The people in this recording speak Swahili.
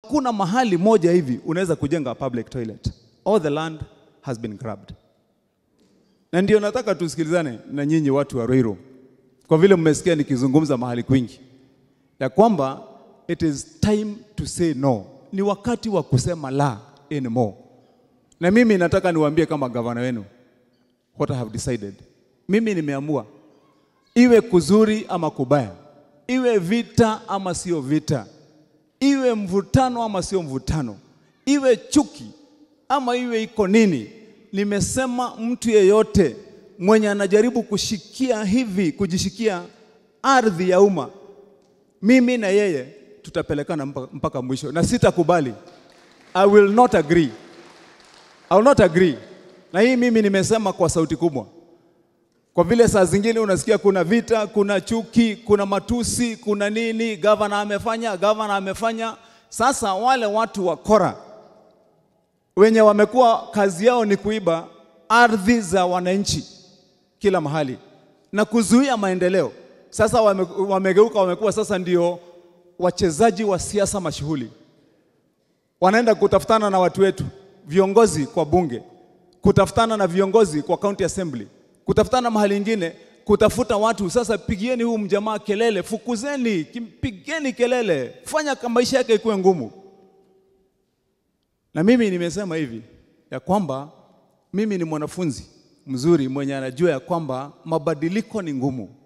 hakuna mahali moja hivi unaweza kujenga public toilet. All the land has been grabbed. Na ndio nataka tusikilizane na nyinyi watu wa Ruiru, kwa vile mmesikia nikizungumza mahali kwingi ya kwamba it is time to say no, ni wakati wa kusema la anymore. Na mimi nataka niwaambie kama gavana wenu what I have decided. Mimi nimeamua iwe kuzuri ama kubaya, iwe vita ama sio vita, iwe mvutano ama sio mvutano, iwe chuki ama iwe iko nini, nimesema mtu yeyote mwenye anajaribu kushikia hivi, kujishikia ardhi ya umma, mimi na yeye tutapelekana mpaka, mpaka mwisho, na sitakubali. I will not agree. I will not agree. Na hii mimi nimesema kwa sauti kubwa, kwa vile saa zingine unasikia kuna vita, kuna chuki, kuna matusi, kuna nini, gavana amefanya, gavana amefanya. Sasa wale watu wa kora wenye wamekuwa kazi yao ni kuiba ardhi za wananchi kila mahali na kuzuia maendeleo, sasa wame, wamegeuka, wamekuwa sasa ndio wachezaji wa siasa mashuhuli, wanaenda kutafutana na watu wetu viongozi kwa bunge, kutafutana na viongozi kwa county assembly, kutafutana mahali ingine, kutafuta watu. Sasa pigieni huu mjamaa kelele, fukuzeni, pigeni kelele, fanya kama maisha yake ikuwe ngumu. Na mimi nimesema hivi ya kwamba mimi ni mwanafunzi mzuri mwenye anajua ya kwamba mabadiliko ni ngumu.